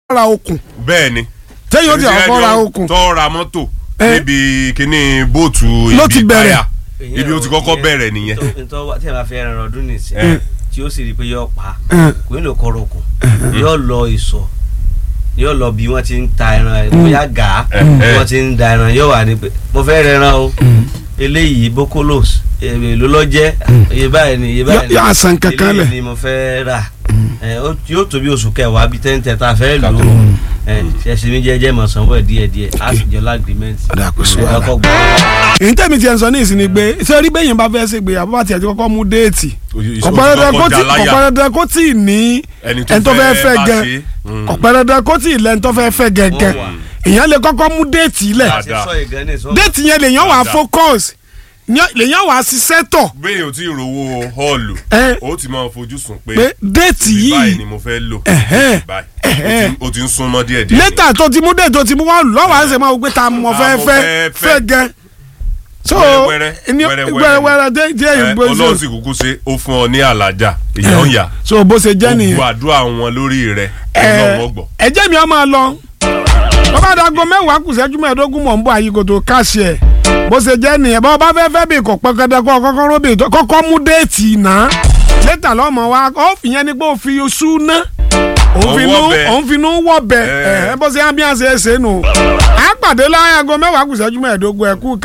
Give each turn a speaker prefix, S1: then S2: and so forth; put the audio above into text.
S1: ra okùn
S2: bẹ́ẹ̀ ni.
S1: téyìn ó ti àkọ́kọ́ ra okùn
S2: tó ra mọ́tò
S1: Eh.
S2: níbi kíní bóòtù
S1: Ló ti
S2: ibi
S1: bẹ̀rẹ̀.
S2: táyà ibi ó ti kọ́kọ́ bẹ̀rẹ̀ nìyẹn.
S3: ntọ́ tí a bá fẹ́ ẹran ọdún nìsín
S2: Eh.
S3: tí ó sì rí i pé yóò pa
S1: Eh.
S3: kò ní lè kọ́rọ̀ okùn yóò lọ ìsọ̀ yóò lọ bí wọ́n ti ń ta ẹran ẹ̀ bóyá gà á
S2: Eh,
S3: bí
S2: eh.
S3: wọ́n ti ń da ẹran yóò wà ní pé mo fẹ́ rẹran o eléyìí bókólòs èlò ló jẹ́ iye báyìí ni iye báyìí ni
S1: Yóò san kankan lẹ̀.
S3: eléyìí ni mo fẹ́ rà ẹ, ó- yóò tó bí oṣù kẹwàá bíi tẹ́ńtẹ́ tá a fẹ́ lò ó ẹ, ṣẹ̀ṣẹ̀ mi jẹ́jẹ́ mọ̀ sanwó ẹ̀ díẹ̀ díẹ̀ á sì jọ lágrímẹ́ǹtì
S1: Ọ̀dà kò sí wàhálà.
S3: ọkọ̀ gbọ́
S1: èyí tẹ̀mí tiẹ̀ ń sọ ní ìsìn ni pé ṣé orí bẹ́yìn bá fẹ́ ṣe gbéyàwó bá tiẹ̀ ti kọ́kọ́ mú déètì kọ̀pẹ́rẹ́dẹ́ kó tí kọ̀pẹ́rẹ́dẹ́ kó tí ì ní
S2: Ẹni tó
S1: ẹni tó fẹ́
S2: fẹ́
S1: fẹ́
S2: bá
S1: gẹ
S2: ṣe. Mm.
S1: kọ̀pẹ́rẹ́dẹ́ kó tí ì lẹ́ni tó fẹ́ fẹ́ gẹ́gẹ́
S3: Wọ́n wà.
S1: èèyàn lè kọ́kọ́ mú déètì lẹ̀
S2: Dáadáa.
S3: àti sọ ìgan ní ìsọ
S1: déètì yẹn lèèyàn wà
S2: Dáadáa.
S1: focus ní- lèèyàn wà ṣiṣẹ́ tọ̀
S2: bẹ́ẹ̀ o ti rówó họ́ọ̀lù
S1: Eh.
S2: o ti máa fojú sùn pé
S1: pé déètì
S2: ibi báyìí
S1: yìí
S2: ni mo fẹ́ lò
S1: Ẹ̀hẹ́.
S2: ibi báyìí
S1: Ẹ̀hẹ́.
S2: O ti- o ti ń súnmọ́ díẹ̀ díẹ̀
S1: létà tó ti mú déètì tó ti mú wọ́ọ̀lù lọ́wọ́ à ń ṣe máa wò pé ta mọ̀
S2: Ta
S1: fẹ́
S2: mo
S1: fẹ́
S2: fẹ́
S1: fẹ́
S2: fẹ́.
S1: gẹ so
S2: Wẹ́rẹ́wẹ́rẹ́,
S1: ní-
S2: wẹ́rẹ́wẹ́rẹ́
S1: wẹ́rẹ́wẹ́rẹ́ dé díẹ̀
S2: Eh,
S1: ìgbó
S2: ọlọ́run sì kúkú ṣe ó fún ọ ní àlàjá ìyá ń yà
S1: so bó ṣe jẹ́ nìyẹn
S2: gbogbo àdúrà wọn lórí rẹ
S1: ẹ
S2: ọlọ́run ọgbọ̀
S1: ẹ jẹ́ mi ọ máa lọ bàbá àdàgọ mẹ́wàá kù sẹ́jú mẹ́ẹ̀ẹ́dógún mọ̀ ń bọ̀ àyíkò tó káṣí ẹ̀ bó ṣe jẹ́ nìyẹn bá bá fẹ́ fẹ́ bí kò pẹ́ kẹ́dẹ́ kọ́ kọ́kọ́ róbì tó kọ́kọ́ mú déètì náà létà lọ́mọ wa ó fi yẹn ni pé ó fi oṣù ná òun fi nú
S2: Òun wọ́ bẹ.
S1: òun fi nú wọ́ bẹ
S2: Eh.
S1: ẹ̀ bó ṣe ábíyàn ṣe é ṣe nù. a pàdé láyàgọ mẹ́wàá kù sẹ́jú mẹ́ẹ̀ẹ́dógún ẹ̀ kú